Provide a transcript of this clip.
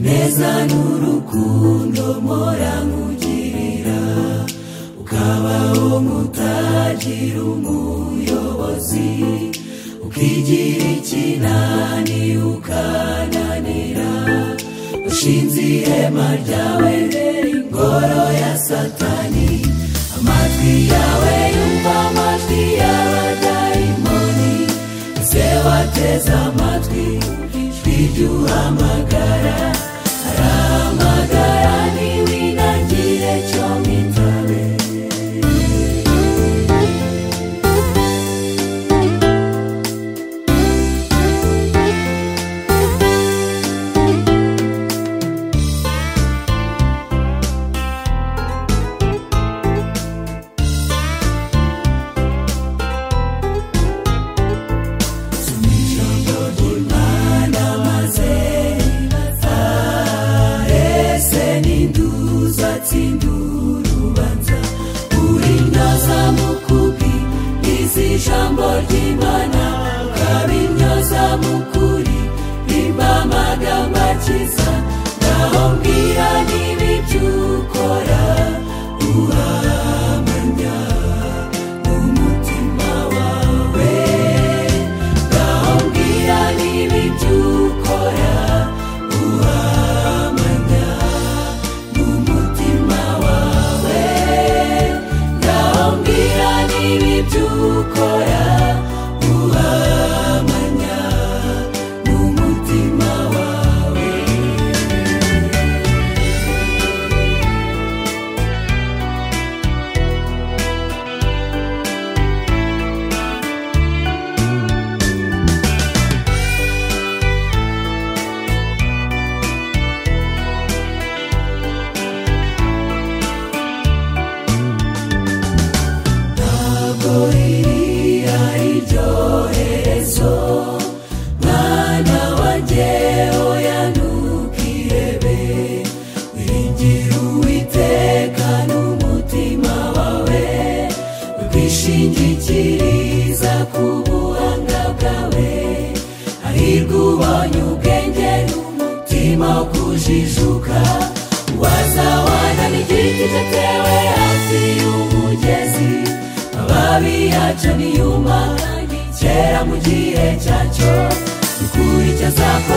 neza n'urukundo mpora nkugirira ukabaho mutagira umuyobozi ukigira ikinani ukananira ushinze ihema ryawe rero ingoro ya satani amajwi yawe yumva amajwi y'abadayimoni ese wateza amatwi ijwi ry'uhamagara arahamagara ntiwinagire cyo mitabe ese n'induzi atsinda urubanza urinyoza mu kubi izi jambo ry'imana ukabinyoza mu kuri rimba amagambo akiza naho mbwira niba ibyo ukora uhamanya n'umutima wawe naho mbwira niba ibyo ukora uhamanya n'umutima wawe ngaho mbwira niba ibyo ukora uhamanya n'umutima wawe ntabwo riri ari ryo herezo mwana wanjye oya ntukirebe wiringire uwiteka n'umutima wawe wishingikiriza ku buhanga bwawe hahirwa ubonye ubwenge n'umutima wo kujijuka wazawana n'igiti cyatewe hafi y'umugezi amababi yacyo niyuma kera mu gihe cyacyo ukuri cyazapfa